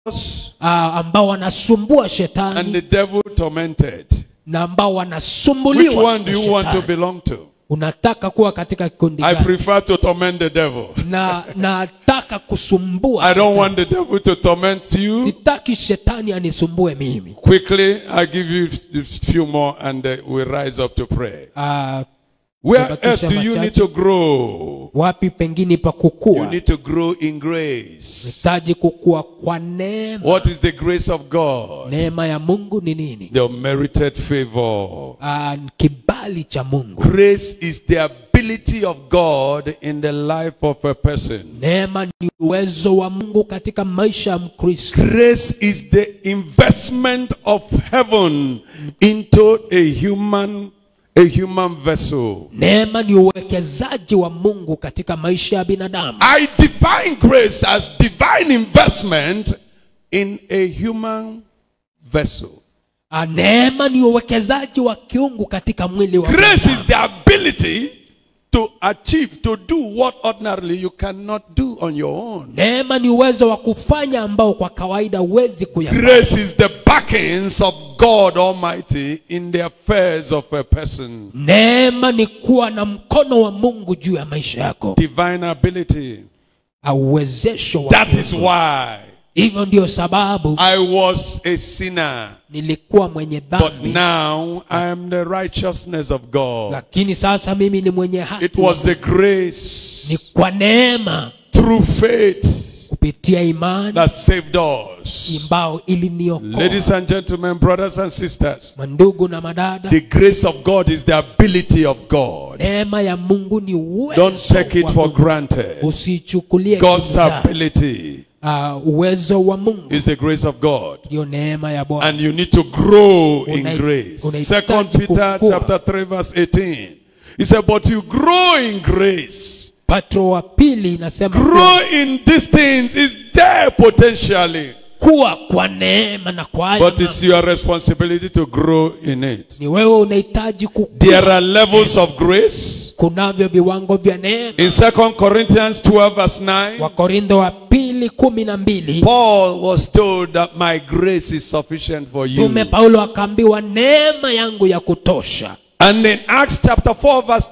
ah, ambao wanasumbua and shetani the devil tormented. na ambao Which wanasumbuliwa one na do you want to shetani. belong to? unataka kuwa katika kikundi I gani prefer to torment the devil. na nataka kusumbua I don't shetani. want the devil to torment you. sitaki shetani anisumbue mimi Quickly, I give you a few more and uh, we rise up to pray. ah, Where Tunabakisha else do you machache. need to grow? wapi pengine pa You kukua need to grow in grace. hitaji kukua kwa neema What is the grace of God? neema ya mungu ni nini The merited favor. ah, kibali cha mungu Grace is the ability of God in the life of a person. neema ni uwezo wa mungu katika maisha ya mkristo Grace is the investment of heaven into a human a human vessel. neema ni uwekezaji wa mungu katika maisha ya binadamu I define grace as divine investment in a human vessel. Ah, neema ni uwekezaji wa kiungu katika mwili wa Grace binadamu. is the ability to achieve, to do what ordinarily you cannot do on your own. neema ni uwezo wa kufanya ambao kwa kawaida huwezi kuyafanya Grace is the backings of God Almighty in the affairs of a person. neema ni kuwa na mkono wa mungu juu ya maisha yako Divine ability. au uwezesho wa That is kiungu. why hivyo ndiyo sababu I was a sinner, nilikuwa mwenye but dhambi now I am the righteousness of God. lakini sasa mimi ni mwenye haki It was the grace ni kwa neema through faith kupitia imani that saved us. ambao iliniokoa Ladies and gentlemen, brothers and sisters, mandugu na madada the grace of God is the ability of God. neema ya mungu ni uwezo Don't take it wa for Mungu. granted. usichukulie God's kibza. ability uh, uwezo wa mungu is the grace of God. ndiyo neema ya bwana And you need to grow in Unai- grace. unahitaji Second Peter kukua. chapter 3 verse 18. He said, but you grow in grace. patro wa pili inasema kuwa, Grow in these things is there potentially. kuwa kwa neema na kwa haya But it's your responsibility to grow in it. ni wewe unahitaji kukua There are levels of grace. kunavyo viwango vya neema In 2 Corinthians 12 verse 9, wakorintho wa pili kumi na mbili Paul was told that my grace is sufficient for you. mtume paulo akaambiwa neema yangu ya kutosha And in Acts chapter 4 verse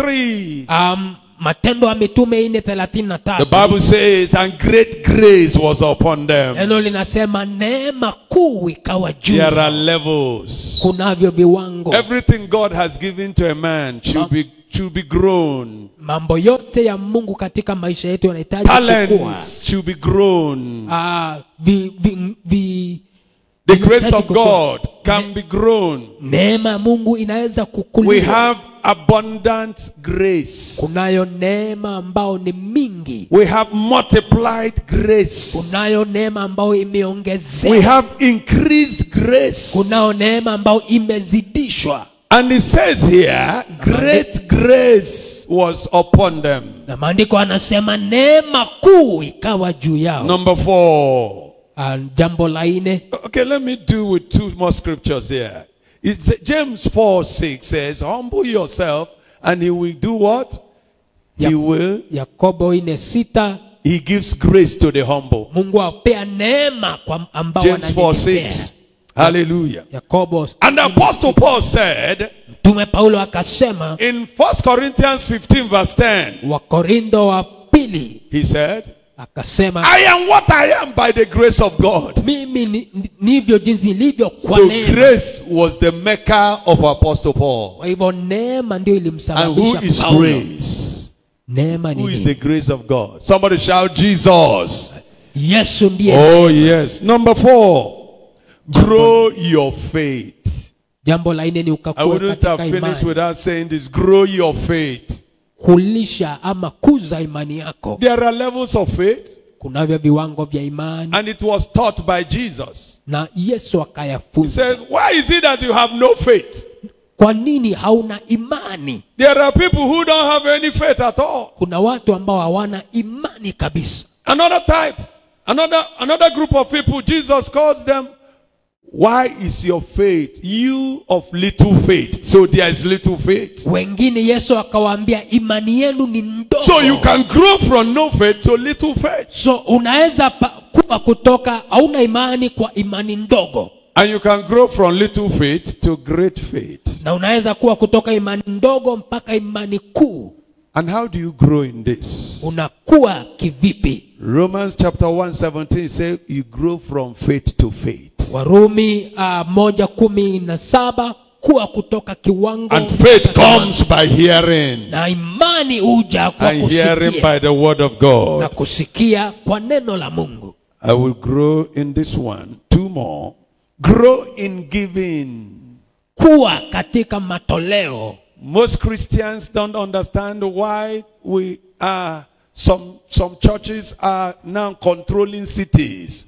33, um, matendo ya mitume ine thelathini na the tatu Bible says, and great grace was upon them. neno linasema neema kuu ikawa juu There are levels. kunavyo viwango Everything God has given to a man should be should be grown. mambo yote ya mungu katika maisha yetu yanahitaji kukua Talents should be grown. Ah, vi, vi, vi, The vinahitaji grace of kukua. God can be grown. neema ya mungu inaweza We kukuliwa have abundant grace. kunayo neema ambao ni mingi We have multiplied grace. kunayo neema ambayo We imeongezeka have increased grace. kunayo neema ambayo imezidishwa And it says here, great grace was upon them. na maandiko anasema neema kuu ikawa juu yao Number four. Ah, jambo la nne Okay, let me do with two more scriptures here. It's James 4 6 says, Humble yourself, and he will do what? He Yep. will. yakobo ine sita He gives grace to the humble. mungu apea neema kwa ambao James 4 wananyenyekea 6. Hallelujah. yakobo And the Apostle Paul said mtume paulo akasema in 1 Corinthians 15, verse 10, wakorintho wa pili he said, akasema I am what I am by the grace of God. mimi ni- ni- nivyo jinsi nilivyo kwa So neema grace was the maker of Apostle Paul. kwa hivyo neema ndio And who ilimsababisha is paulo grace? neema ni Who is nini? the grace of God? Somebody shout Jesus. yesu ndiye Oh, yes. Number four, grow your faith. jambo la nne ni I ukakua wouldn't katika have finished imani without saying this. Grow your faith. kulisha ama kuza imani yako There are levels of faith, kunavyo viwango vya imani and it was taught by Jesus. na yesu He akayafunza said, Why is it that you have no faith? kwa nini hauna imani There are people who don't have any faith at all. kuna watu ambao hawana imani kabisa Another type, another, another group of people, Jesus calls them Why is your faith you of little faith? So there is little faith. wengine yesu akawaambia imani yenu ni ndogo So you can grow from no faith to little faith. so unaweza pa- kuwa kutoka hauna imani kwa imani ndogo And you can grow from little faith to great faith. na unaweza kuwa kutoka imani ndogo mpaka imani kuu And how do you grow in this? unakuwa kivipi Romans chapter 117 says you grow from faith to faith. warumi uh, moja kumi na saba kuwa kutoka kiwango And faith comes by hearing. na imani huja kwa And hearing kusikia by the word of na God. kusikia kwa neno la mungu I will grow in this one. Two more. Grow in giving. kuwa katika matoleo Most Christians don't understand why we are some some churches are now controlling cities.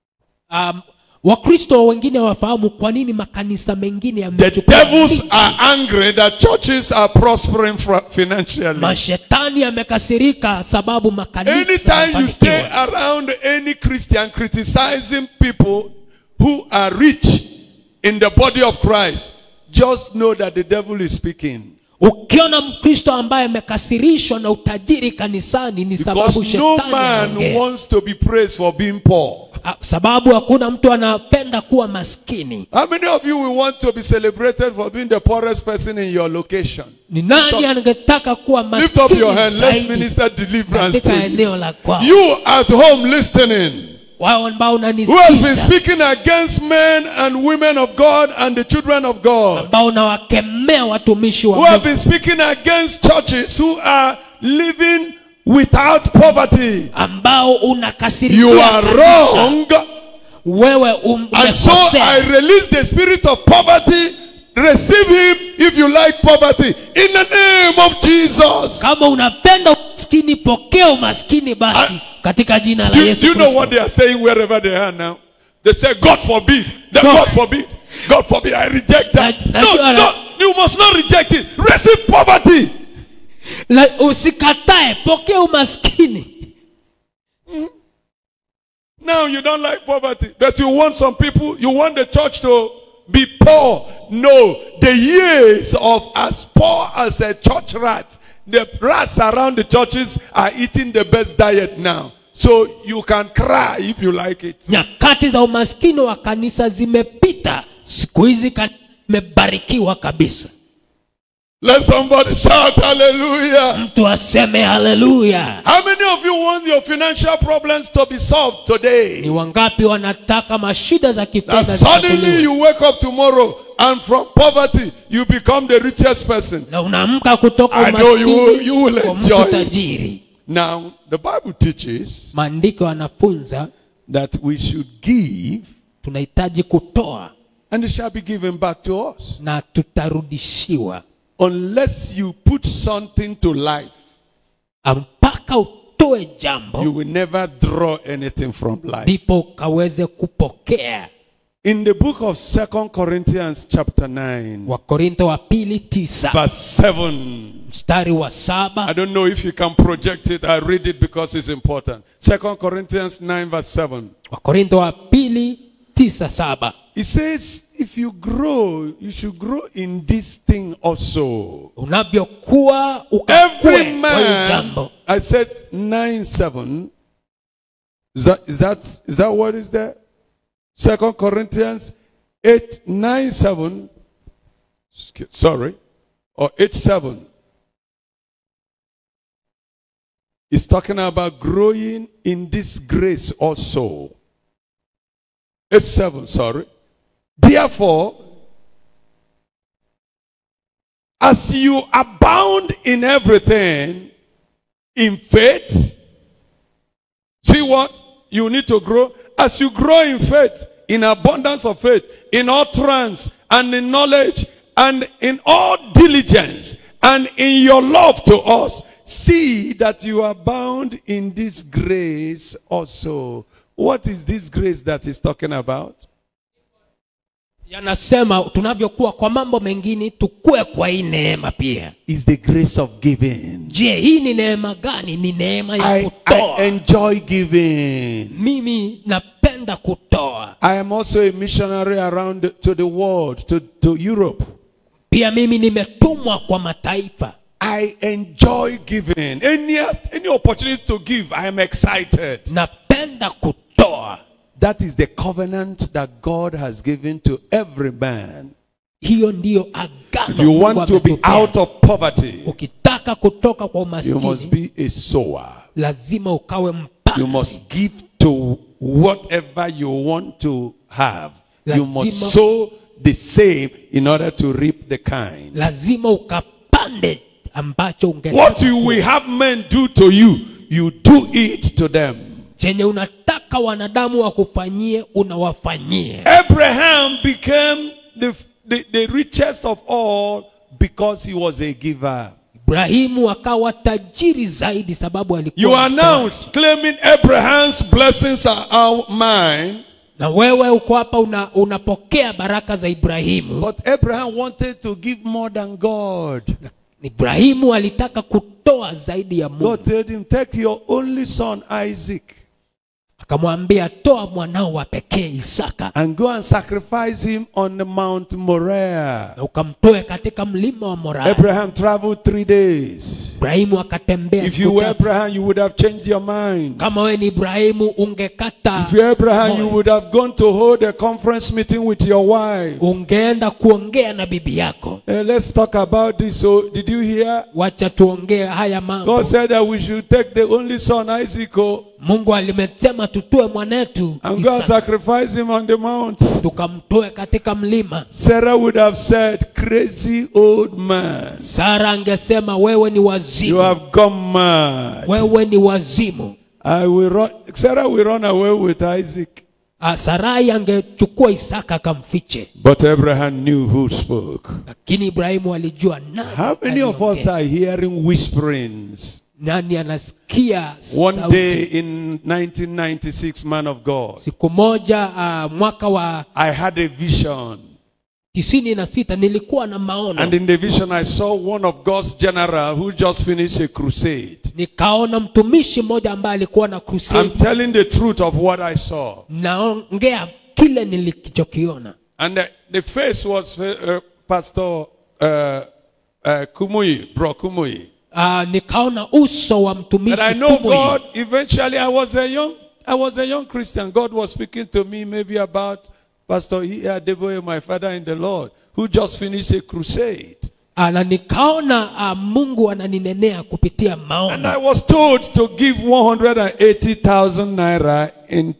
um, wakristo wengine wafahamu kwa nini makanisa mengine The yamechukua devils miji. are angry that churches are prospering fra- financially. mashetani yamekasirika sababu makanisa Anytime you stay yamefanikiwa. around any Christian criticizing people who are rich in the body of Christ, just know that the devil is speaking. ukiona mkristo ambaye amekasirishwa na utajiri kanisani ni sababu Because no shetani man anaongea. wants to be praised for being poor. Ah, sababu hakuna mtu anapenda kuwa maskini How many of you will want to be celebrated for being the poorest person in your location? ni nani angetaka kuwa Lift up your maskini hand. Let's zaidi minister deliverance katika to you. eneo la kwao You at home listening, wao ambao who has been unanisikiza speaking against men and women of God and the children of God, ambao unawakemea watumishi wa who have Mungu been speaking against churches who are living without poverty. ambao unakasirikia You are kanisa. wrong. wewe um- And so I umekosea release the spirit of poverty. Receive him if you like poverty. In the name of Jesus. kama unapenda umaskini pokea umaskini basi I- katika jina la Do, yesu do you know Kristo. what they are saying wherever they are now? They say, God forbid. The God. God forbid. God forbid. I reject that. Na- No, najua- no, you must not reject it. Receive poverty. La- usikatae pokea umaskini Now you don't like poverty, but you want some people, you want the church to be poor. No, the years of as poor as a church rat, the rats around the churches are eating the best diet now. So you can cry if you like it. nyakati za umaskini wa kanisa zimepita siku hizi kanisa imebarikiwa kabisa Let somebody shout hallelujah. mtu aseme haleluya How many of you want your financial problems to be solved ni today? wangapi wanataka mashida za That kifedha suddenly zitatuliwe you wake up tomorrow and from poverty you become the richest person. na unaamka kutoka I know you will- umaskini you will kwa enjoy mtu it. tajiri Now, the Bible teaches maandiko yanafunza that we should give tunahitaji kutoa and it shall be given back to us. na tutarudishiwa Unless you put something to life, mpaka utoe jambo you will never draw anything from life. ndipo ukaweze kupokea In the book of Second Corinthians, chapter 9, wakorintho wa pili tisa verse 7. mstari wa I saba don't know if you can project it. I read it because it's important. Second Corinthians 9, verse 7. wakorintho wa pili tisa saba It says, if you grow, you should grow in this thing also. unavyokuwa Every ukakue kwa hiyo man, jambo I said 9, 7. Is that, is that, is that what is there? Second Corinthians 8, 9, 7. Excuse- Sorry. Or 8, 7. It's talking about growing in this grace also. 8, 7, sorry. Therefore, as you abound in everything, in faith, see what? You need to grow. As you grow in faith, in abundance of faith, in utterance, and in knowledge, and in all diligence, and in your love to us, see that you abound in this grace also. What is this grace that he's talking about? yanasema tunavyokuwa kwa mambo mengine tukue kwa hii neema pia Is the grace of giving. je hii ni neema gani ni neema ya I, kutoa I enjoy giving. mimi napenda napenda kutoa I am also a missionary around to the world, to, to Europe. pia mimi nimetumwa kwa mataifa I enjoy giving. Any, any opportunity to give, I am excited. napenda kutoa That is the covenant that God has given to every man. hiyo ndiyo agano If you Mungu want to be ametupea. out of poverty, ukitaka kutoka kwa you must umaskini be a sower. lazima ukawe You mpasi must give to whatever you want to have. You must Lazima- sow the same in order to reap the kind. lazima ukapande ambacho ungetaka What you will have men do to you, you do it to them. chenye unataka wanadamu wakufanyie unawafanyie Abraham became the, the, the richest of all because he was a giver. ibrahimu akawa tajiri zaidi sababu alikuwa You are mtoaji. now claiming Abraham's blessings are all mine. na wewe uko hapa una, unapokea baraka za ibrahimu But Abraham wanted to give more than God. ibrahimu alitaka kutoa zaidi ya mungu God told him, Take your only son Isaac akamwambia toa mwanao wa pekee isaka and go and sacrifice him on the Mount Moriah. na ukamtoe katika mlima wa moraa Abraham traveled three days. ibrahimu akatembea If siku you were tatu. Abraham, you would have changed your mind. kama wewe ni ibrahimu ungekata If you're Abraham, moyo. you would have gone to hold a conference meeting with your wife. ungeenda kuongea na bibi yako Eh, let's talk about this. So, did you hear? wacha tuongee haya mambo God said that we should take the only son Isaac oh, mungu alimesema tutue mwanetu and go and Isaka, sacrifice him on the mount. tukamtoe katika mlima Sarah would have said, Crazy old man, sara angesema wewe ni you wazimu have gone mad. wewe ni wazimu I will run. Sarah will run away with Isaac. Ah, sarai angechukua isaka akamfiche But Abraham knew who spoke. lakini ibrahimu alijua nani, How many of us aliongea. are hearing whisperings? nani anasikia One sauti. day in 1996, man of God, siku moja uh, mwaka wa I had a vision. tisini na sita nilikuwa na maono And in the vision, I saw one of God's general who just finished a crusade. nikaona mtumishi mmoja ambaye alikuwa na I'm crusade telling the truth of what I saw. naongea kile nilichokiona And the, the face was uh, uh, Pastor uh, uh, Kumuyi, Bro Kumuyi. uh, nikaona uso wa mtumishi But I know Kumuyi. God, eventually I was a young, I was a young Christian. God was speaking to me maybe about Pastor E.R. Deboye, my father in the Lord, who just finished a crusade. Ah, na nikaona uh, mungu ananinenea kupitia And maono I was told to give 180,000 naira in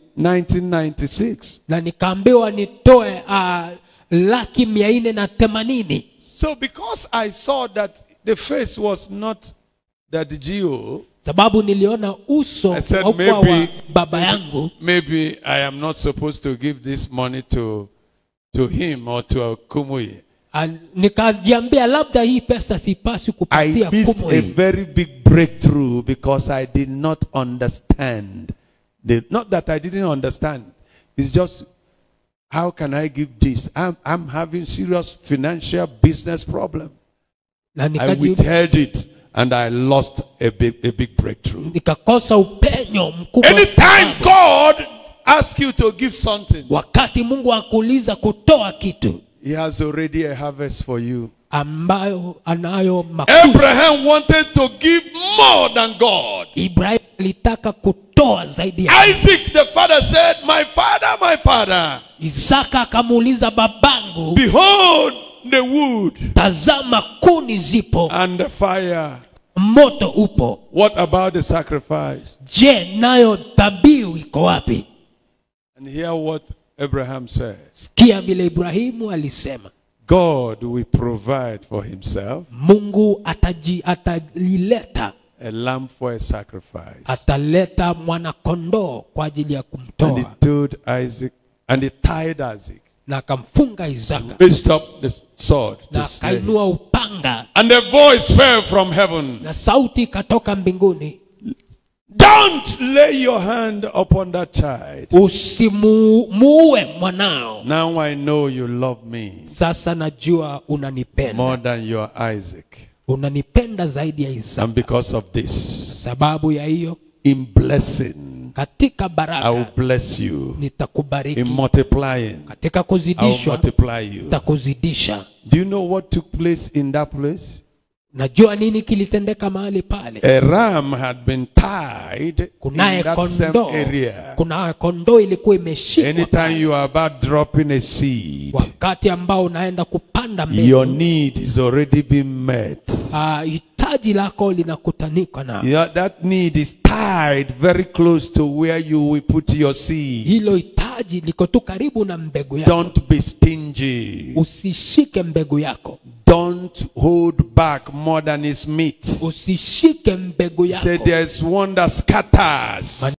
1996. na nikaambiwa nitoe uh, laki mia nne na themanini So because I saw that the face was not that Geo, sababu niliona uso I said haukuwa wa maybe, baba yangu maybe I am not supposed to give this money to, to him or to Kumuyi. Ah, nikajiambia labda hii pesa sipaswi I kupatia missed kumu a hii very big breakthrough because I did not understand. The, not that I didn't understand. It's just how can I give this? I'm, I'm having serious financial business problem. na I nikaji, withheld it and I lost a big, a big breakthrough. nikakosa upenyo mkubwa Anytime sababu God asks you to give something, wakati mungu akuuliza kutoa kitu He has already a harvest for you. ambayo anayo makuzi Abraham wanted to give more than God. ibrahim alitaka kutoa zaidi ya Isaac, the father, said, My father, my father, isaka akamuuliza babangu behold the wood tazama kuni zipo and the fire. moto upo What about the sacrifice? je nayo dhabihu iko wapi And hear what Abraham said sikia vile ibrahimu alisema God will provide for himself mungu ataji, atalileta a lamb for a sacrifice. ataleta mwanakondoo kwa ajili ya And he kumtoa told Isaac, and he tied Isaac, na akamfunga isaka raised up the sword na to slay him. akainua upanga And a voice fell from heaven. na sauti ikatoka mbinguni Don't lay your hand upon that child. usimuue mwanao Now I know you love me sasa najua more unanipenda than your Isaac. unanipenda zaidi ya And isaka because of this, sababu ya hiyo in blessing, katika I will baraka bless you. nitakubariki In multiplying, katika I will kuzidishwa multiply you. nitakuzidisha Do you know what took place in that place? najua nini kilitendeka mahali pale A ram had been tied in kunaye that same kondoo area. kunaye kondoo ilikuwa imeshikwa Anytime pale. you are about dropping a seed, wakati ambao unaenda kupanda your mbegu need is already being met. ah, hitaji lako linakutanika na Yeah, that need is tied very close to where you will put your seed. hilo hitaji liko tu karibu na mbegu yako Don't be stingy. usishike mbegu yako Don't hold back more than is meet. usishike mbegu Say yako there's one that scatters.